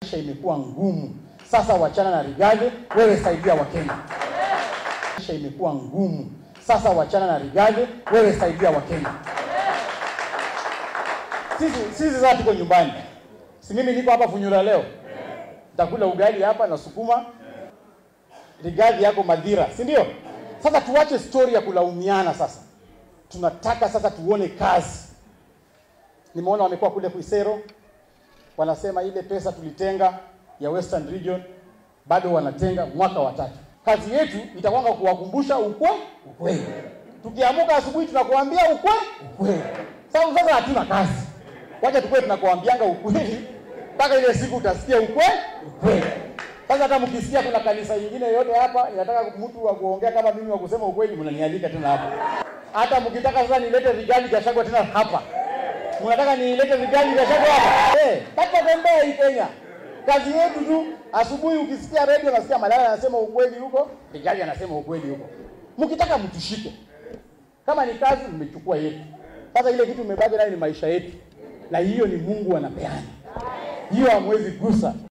Maisha imekuwa ngumu sasa, wachana na Rigathi, wewe saidia Wakenya. Maisha imekuwa ngumu sasa, wachana na Rigathi, wewe saidia Wakenya. Sisi sisi sasa tuko nyumbani, si mimi niko hapa Funyula leo, nitakula ugali hapa na sukuma. Rigathi yako Madhira, si ndio? Sasa tuache story ya kulaumiana. Sasa tunataka sasa tuone kazi. Nimeona wamekuwa kule Kuisero, wanasema ile pesa tulitenga ya Western Region bado wanatenga mwaka wa tatu. Kazi yetu itakwanga kuwakumbusha ukwe ukweli. Tukiamuka asubuhi tunakuambia ukwe ukweli. Sasa sasa hatuna kazi, wacha tukue tunakuambianga ukweli mpaka ile siku utasikia ukwe ukweli. Sasa hata mkisikia kuna kanisa nyingine yote hapa inataka mtu wa kuongea kama mimi wa kusema ukweli, mnanialika tena hapa. Hata mkitaka sasa nilete Rigathi Gachagua tena hapa, mnataka nilete Rigathi Gachagua hapa eh, hata tembea hii Kenya. Kazi yetu tu, asubuhi ukisikia radio nasikia Malala anasema ukweli huko, Rigathi anasema ukweli huko. Mkitaka mtushike, kama ni kazi mmechukua yetu. Sasa ile kitu imebaki nayo ni maisha yetu, na hiyo ni Mungu anapeana, hiyo hamwezi gusa.